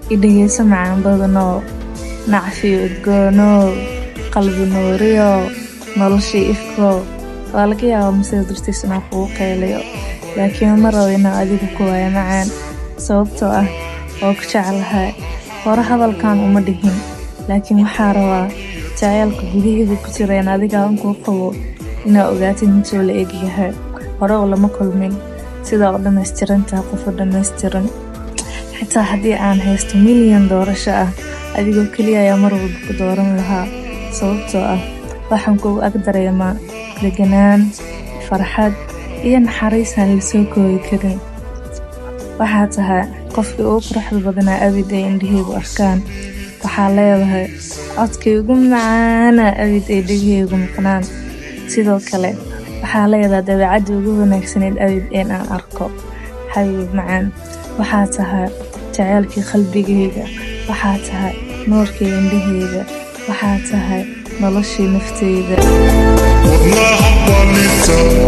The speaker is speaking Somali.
i dhegeyso macaan badanoo nacfi udgoonoo qalbi nuuriyo noloshii ifko waa laga yaabaa masida dartiis inaan kugu qeyliyo laakiin ma rabo inaan adigu ku waayo macaan sababtoo ah oo ku jeclahay hore hadalkan uma dhihin laakiin waxaa rabaa jaceylka gudaheeda ku jira in adiga ankuu qabo inaa ogaatid intuu la egyahay hore oo lama kulmin sidaa u dhammaystirantaha qofu dhammaystiran xitaa haddii aan haysto milyan doorasho ah adigoo keliya ayaa mar walba ku dooran lahaa sababtoo ah waxaan kugu ag dareemaa deganaan farxad iyo naxariisaan lasoo koobi karin waxaa tahay qofkii ugu quruxda badanaa abid ay indhaheygu arkaan waxaa leedahay codkii ugu macaana abid ay dhegaheygu maqnaan sidoo kale waxaa leedahay dabeecaddii ugu wanaagsaneyd abid een aan arko xabiib macaan waxaa tahay jaceylkii qalbigayga waxaa tahay nuurkii indhaheyga waxaa tahay noloshii nafteyda والله حبة